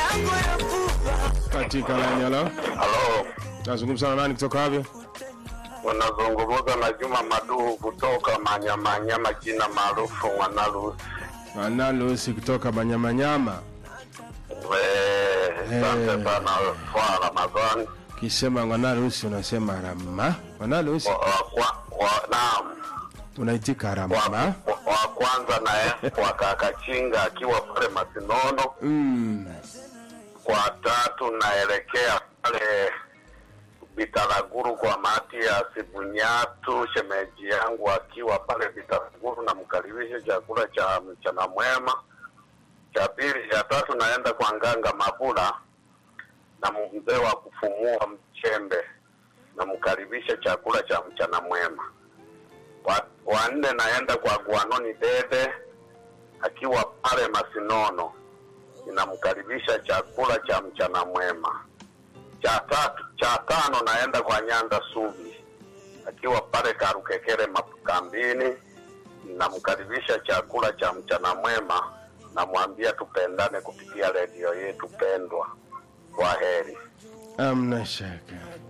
katika laini. Halo, Halo, nazungumza na nani kutoka wapi? unazungumza na Juma Maduhu kutoka Manyamanyama, jina maarufu Mwanalusi. Manalusi kutoka Manyamanyama. Eh, Asante Eh. sana kwa Ramadhani. Kisema Mwanalusi unasema rama. Mwanalusi Wa- wa- kwa- wa- Naam, unaitika wa rama. wa- wa kwanza naye kwa Kakachinga akiwa pale Masinono. Mm. Kwa tatu naelekea pale Bitaraguru kwa Matias Bunyatu, shemeji yangu akiwa pale Bitaraguru, namkaribisha chakula cha mchana mwema. Cha pili, cha tatu naenda kwa Nganga Mabula na mzee wa kufumua mchembe, namkaribisha chakula cha mchana mwema. Wa, wa nne naenda kwa Gwanoni Dede akiwa pale Masinono, ninamkaribisha chakula cha mchana mwema. Cha tatu, cha tano naenda kwa Nyanda Subi akiwa pale Karukekere makambini, namkaribisha chakula cha mchana mwema, namwambia tupendane kupitia redio yetu pendwa. Kwa heri. Amna shaka.